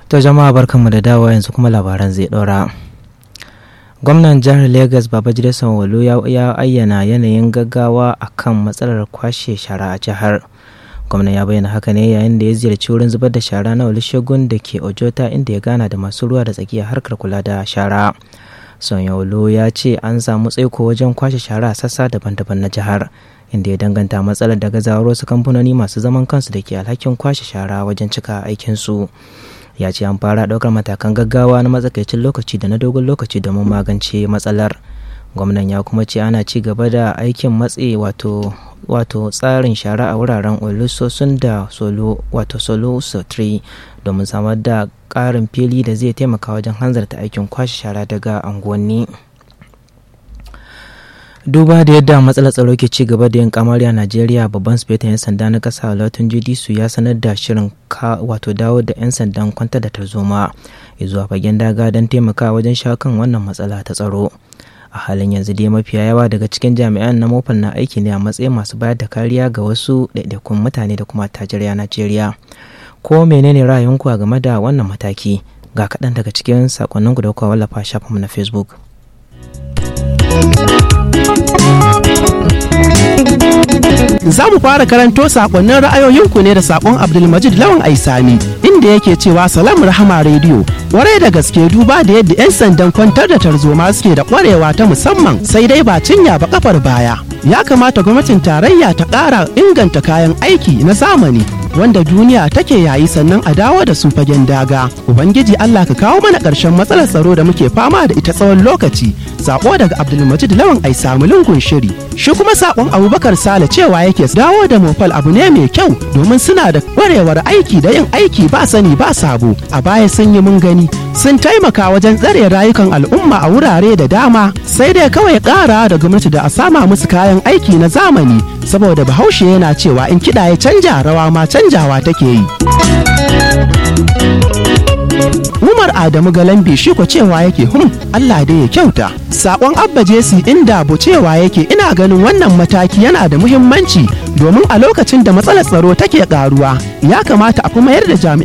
To jama'a barkanmu da dawo yanzu kuma labaran zai ɗora. Gwamnan jihar Legas Babajide Sanwo-Olu ya ayyana yanayin gaggawa a kan matsalar kwashe shara a jihar. Gwamnan ya bayyana haka ne yayin da ya ziyarci wurin zubar da shara na Olusegun da ke Ojota inda ya gana da masu ruwa da tsakiya harkar kula da shara. Sanwo-Olu ya ce an samu tsaiko wajen kwashe shara a sassa daban-daban na jihar. inda ya danganta matsalar da gazawar wasu kamfanoni masu zaman kansu da ke alhakin kwashe shara wajen cika aikinsu ya ce an fara ɗaukar matakan gaggawa na matsakaicin lokaci da na dogon lokaci domin magance matsalar gwamnan ya kuma ce ana ci gaba da aikin matse wato wato tsarin shara a wuraren olusosun da solo wato solo 3 domin samar da ƙarin fili da zai taimaka wajen hanzarta aikin kwashe shara daga unguwanni. duba da yadda matsalar tsaro ke ci gaba da yin kamari a najeriya babban sufetan 'yan sanda na kasa lautun judisu ya sanar da shirin wato dawo da 'yan sandan kwanta da tarzoma ya zuwa fagen daga don taimaka wajen shawo kan wannan matsala ta tsaro a halin yanzu dai mafiya yawa daga cikin jami'an na mofal na aiki ne a matsayin masu bayar da kariya ga wasu ɗaiɗaikun mutane da kuma tajiriya najeriya ko menene ra'ayinku a game da wannan mataki ga kaɗan daga cikin sakonninku da kuka wallafa shafinmu na facebook Za mu fara karanto sakonnin ra'ayoyinku ne da sakon Abdulmajid Lawan Aisami inda yake cewa Salam Rahama Radio warai da gaske duba da yadda 'yan sandan kwantar da tarzoma suke da kwarewa ta musamman sai dai ba cinya ba kafar baya. Ya kamata gwamnatin tarayya ta ƙara inganta kayan aiki na zamani wanda duniya take yayi sannan a dawo da su fagen daga. Ubangiji Allah ka kawo mana ƙarshen matsalar tsaro da muke fama da ita tsawon lokaci. Sako daga Abdulmajid Lawan Aisami lungun shiri. Shi kuma sakon Abubakar Sale cewa yake dawo da mofal abu ne mai kyau domin suna da kwarewar aiki da yin aiki ba sani ba sabo. A baya sun yi mun gani sun taimaka wajen tsare rayukan al'umma a wurare da dama sai dai kawai ƙara da gwamnati da a sama musu kayan aiki na zamani saboda bahaushe yana cewa in kiɗa ya canja rawa ma canjawa take yi. Umar Adamu Galambi shi ko cewa yake hum Allah dai ya kyauta. Sakon Abba Jesi inda bu cewa yake ina ganin wannan mataki yana da muhimmanci domin a lokacin da matsalar tsaro take karuwa ya kamata a fi mayar da jami'an